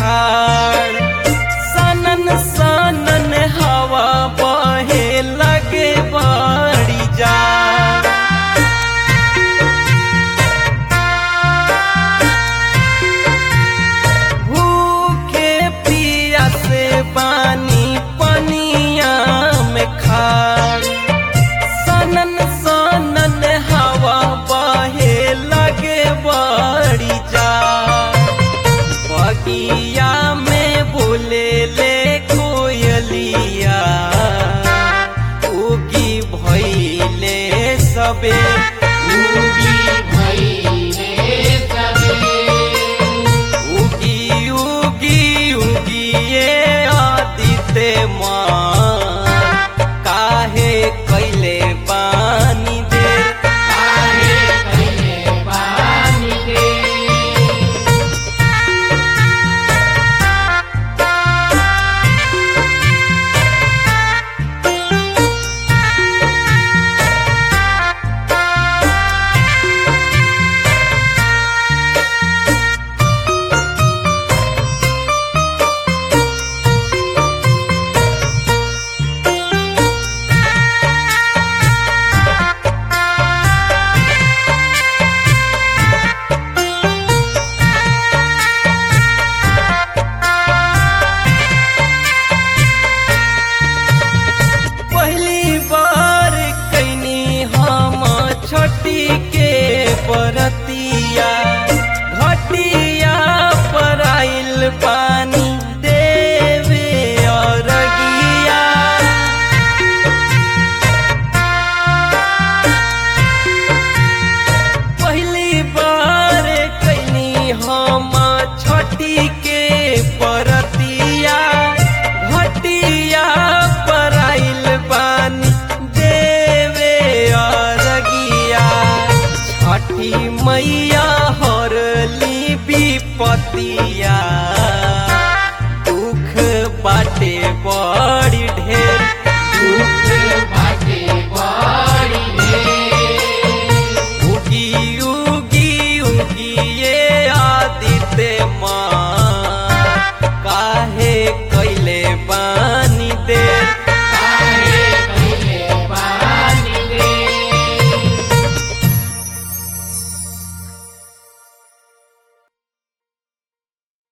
खाड़ सनन सनन हवा बहे लगे बड़ी जा भूखे पिया से पानी पनिया में खाड़ सनन सनन हवा बहे लगे बड़ी जा बगिया में बोले ले कोयलिया उगी भैले सबे उगी भइले सबे उगी उगी उगी ये आदित्य माँ काहे कैले पानी दे काहे कइले पानी दे पहली बार कैनी हम छठी के परतिया घटिया पर आइल पानी देवे अरगिया पहली बार कैनी हम छठी के परतिया घटिया पर आइल पानी देवे अरगिया छठी मैया हरली विपतिया दुख बाटे बड़ी ढेर दुख